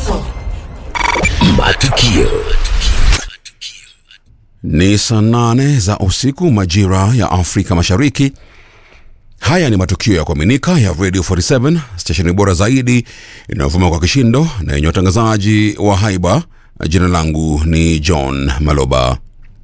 ndipo Matukio. Ni saa nane za usiku majira ya Afrika Mashariki. Haya ni matukio ya kuaminika ya Radio 47 stesheni bora zaidi inayovuma kwa kishindo na yenye watangazaji wa haiba. Jina langu ni John Maloba.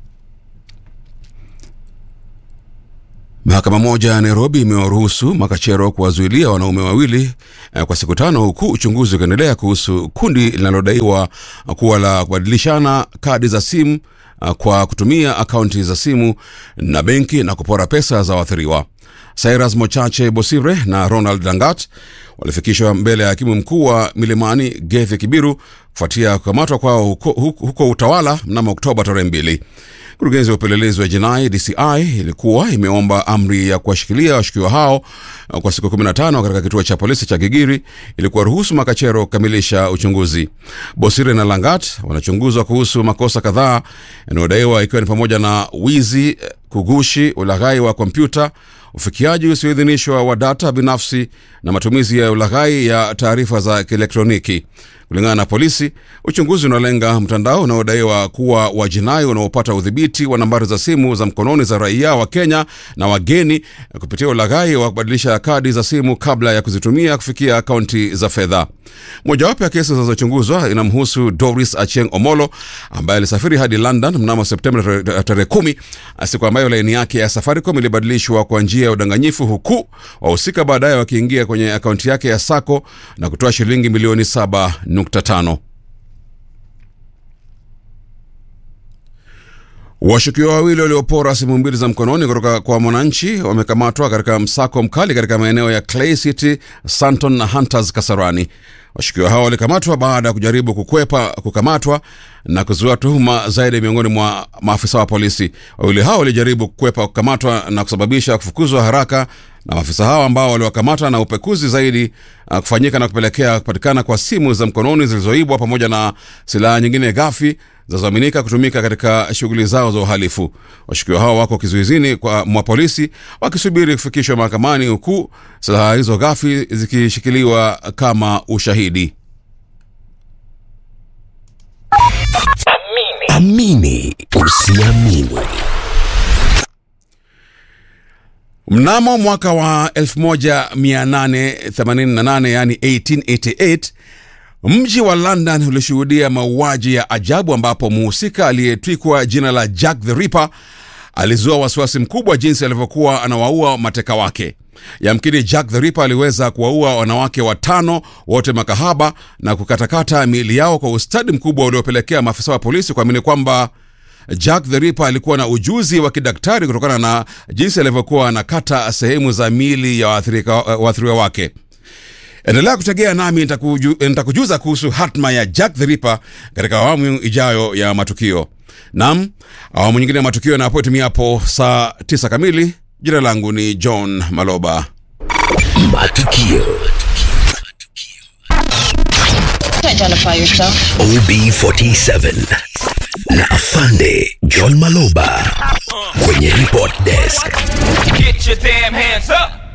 Mahakama moja ya Nairobi imewaruhusu makachero kuwazuilia wanaume wawili eh, kwa siku tano huku uchunguzi ukiendelea kuhusu kundi linalodaiwa kuwa la kubadilishana kadi za simu eh, kwa kutumia akaunti za simu na benki na kupora pesa za waathiriwa. Cyrus Mochache Bosire na Ronald Dangat walifikishwa mbele ya hakimu mkuu wa Milimani Gethe Kibiru kufuatia kukamatwa kwao huko, huko, huko Utawala mnamo Oktoba tarehe mbili. Kurugenzi wa upelelezi wa jinai DCI ilikuwa imeomba amri ya kuwashikilia washukiwa hao uh, kwa siku 15 katika kituo cha polisi cha Gigiri ili kuwaruhusu makachero kukamilisha uchunguzi. Bosire na Langat wanachunguzwa kuhusu makosa kadhaa yanayodaiwa ikiwa ni pamoja na wizi, eh, kugushi, ulaghai wa kompyuta, ufikiaji usioidhinishwa wa data binafsi na matumizi ya ulaghai ya taarifa za kielektroniki. Kulingana na polisi, uchunguzi unalenga mtandao unaodaiwa kuwa wa jinai unaopata udhibiti wa nambari za simu za mkononi za raia wa Kenya na wageni kupitia ulaghai wa kubadilisha kadi za simu kabla ya kuzitumia kufikia akaunti za fedha. Mojawapo ya kesi zinazochunguzwa inamhusu Doris Achieng Omolo ambaye alisafiri hadi London mnamo Septemba tarehe tarehe kumi, siku ambayo laini yake ya Safaricom ilibadilishwa kwa njia ya udanganyifu, huku wahusika baadaye wakiingia kwenye akaunti yake ya Sako na kutoa shilingi milioni 7.5. Washukiwa wawili waliopora simu mbili za mkononi kutoka kwa mwananchi wamekamatwa katika msako mkali katika maeneo ya Clay City, Santon na Hunters Kasarani. Washukiwa hao walikamatwa baada ya kujaribu kukwepa kukamatwa na kuzua tuhuma zaidi miongoni mwa maafisa wa polisi. Wawili hao walijaribu kukwepa kukamatwa na kusababisha kufukuzwa haraka na maafisa hao ambao waliwakamata na upekuzi zaidi uh, kufanyika na kupelekea kupatikana kwa simu za mkononi zilizoibwa pamoja na silaha nyingine ghafi zinazoaminika kutumika katika shughuli zao za uhalifu. Washukiwa hao wako kizuizini kwa mwa polisi wakisubiri kufikishwa mahakamani, huku silaha hizo ghafi zikishikiliwa kama ushahidi. Amini usiamini. Mnamo mwaka wa 1888 yani 1888 mji wa London ulishuhudia mauaji ya ajabu ambapo muhusika aliyetwikwa jina la Jack the Ripper alizua wasiwasi mkubwa jinsi alivyokuwa anawaua mateka wake. Yamkini Jack the Ripper aliweza kuwaua wanawake watano wote makahaba na kukatakata miili yao kwa ustadi mkubwa uliopelekea maafisa wa polisi kuamini kwamba Jack the Ripper alikuwa na ujuzi wa kidaktari kutokana na jinsi alivyokuwa anakata sehemu za miili ya waathirika- waathiriwa wake. Endelea kutegea nami nitakuju- nitakujuza kuhusu hatma ya Jack the Ripper katika awamu ijayo ya matukio. Nam, awamu nyingine ya matukio yanapotimia hapo saa 9 kamili. Jina langu ni John Maloba. Matukio. identify yourself OB47 na Afande John Maloba kwenye report desk. Get your damn hands up!